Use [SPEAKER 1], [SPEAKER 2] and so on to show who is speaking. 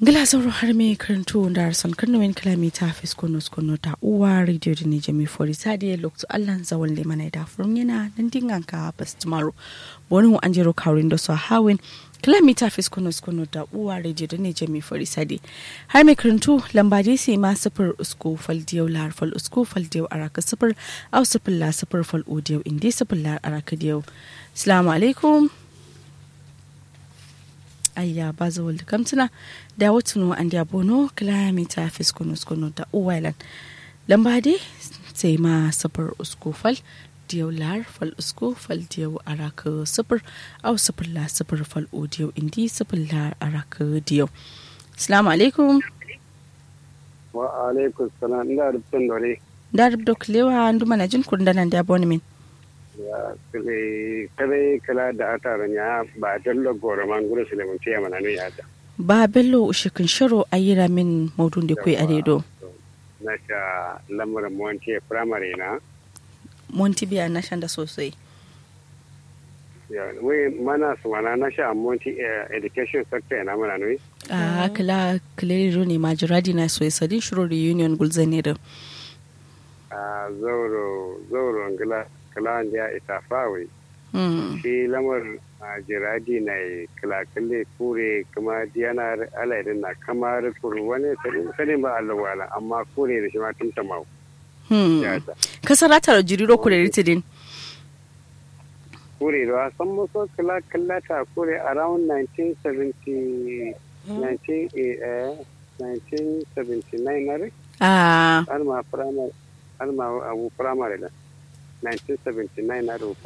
[SPEAKER 1] Gila sauro har me karanto da arsan karnuwin kilomita fis kono kono ta uwa radio da ne jami fori sadi lokto allan zawon le mana da furun yana nan dingan ka bas tomorrow wani an jero kawrin da su hawin kilomita fis kono kono ta uwa radio da ne jami fori sadi har me karanto lamba dai sai ma sifir usko fal diyau lar fal usko fal diyau araka sifir au sifir la sifir fal odiyau indi sifir lar araka diyau assalamu alaikum ayya ba za wal kamtuna da watuno an da bono kilomita fiskono skono da uwailan lamba dai sai ma safar usko fal diyau lar fal usko fal diyau araka safar au safar la safar fal o diyau indi safar la araka diyau assalamu alaikum
[SPEAKER 2] wa alaikum salam ina rubutun dore
[SPEAKER 1] da rubdo kilewa ndu mana jin kundanan da bono min
[SPEAKER 2] ya kale kale kala da ataran ya ba dallo goro man gure su lemun tiya mana ne ya ta
[SPEAKER 1] ba bello ushikin shiro ayira min maudun da kai aredo
[SPEAKER 2] na sha lamarin monti primary na
[SPEAKER 1] monti biya na shan da sosai
[SPEAKER 2] ya we mana su mana na sha monti education sector na mana ne
[SPEAKER 1] a kala kala ne majiradi na so sadin shiro reunion gulzane da
[SPEAKER 2] a zauro zauro ngila kalan ya ita fawe shi lamar jiradi na kilakille kure kuma diyana alaidin na kamar kuru wani sanin ba alawala amma kure da shi ma tun tamau
[SPEAKER 1] kasar ratar jiriro kure ritidin
[SPEAKER 2] kure da wasan muso kilakillata kure around 1970 1979 na rai
[SPEAKER 1] ah
[SPEAKER 2] har ma primary har ma abu primary da 1979 na rufa